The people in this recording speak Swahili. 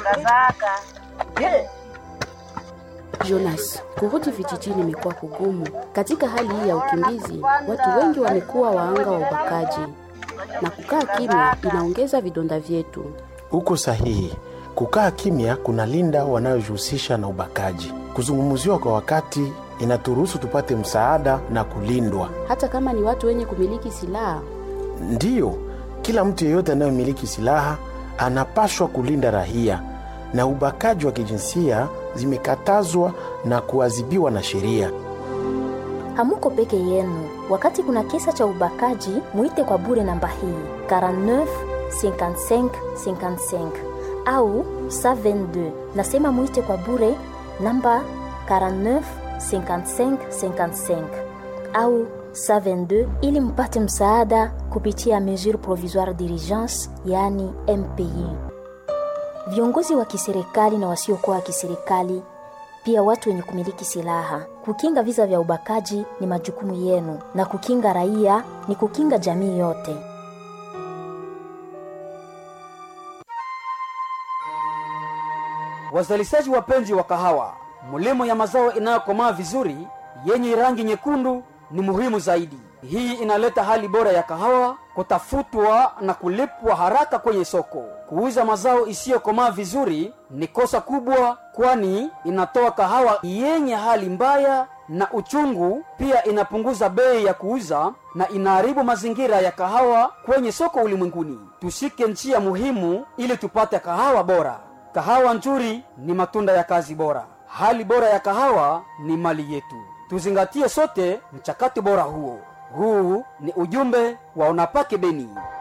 kazaka Jonas, kurudi vijijini imekuwa kugumu. Katika hali hii ya ukimbizi, watu wengi wamekuwa waanga wa ubakaji, na kukaa kimya inaongeza vidonda vyetu. Uko sahihi. Kukaa kimya kunalinda wanayojihusisha na ubakaji. Kuzungumziwa kwa wakati inaturuhusu tupate msaada na kulindwa. Hata kama ni watu wenye kumiliki silaha, Ndiyo, kila mtu yeyote anayemiliki silaha anapashwa kulinda raia, na ubakaji wa kijinsia zimekatazwa na kuadhibiwa na sheria. Hamuko peke yenu. Wakati kuna kisa cha ubakaji, muite kwa bure namba hii 49 55 55 au 122. Nasema muite kwa bure namba 49 55 55 au 122 ili mpate msaada kupitia mesure provisoire d'urgence, yani MPI. Viongozi wa kiserikali na wasiokuwa wa kiserikali pia watu wenye kumiliki silaha. Kukinga visa vya ubakaji ni majukumu yenu, na kukinga raia ni kukinga jamii yote. Wazalishaji wapenzi wa kahawa, mlimo ya mazao inayokomaa vizuri yenye rangi nyekundu ni muhimu zaidi. Hii inaleta hali bora ya kahawa kutafutwa na kulipwa haraka kwenye soko. Kuuza mazao isiyokomaa vizuri ni kosa kubwa, kwani inatoa kahawa yenye hali mbaya na uchungu. Pia inapunguza bei ya kuuza na inaharibu mazingira ya kahawa kwenye soko ulimwenguni. Tushike njia muhimu ili tupate kahawa bora. Kahawa nzuri ni matunda ya kazi bora. Hali bora ya kahawa ni mali yetu. Tuzingatie sote mchakato bora huo. Huu ni ujumbe wa Unapake Beni.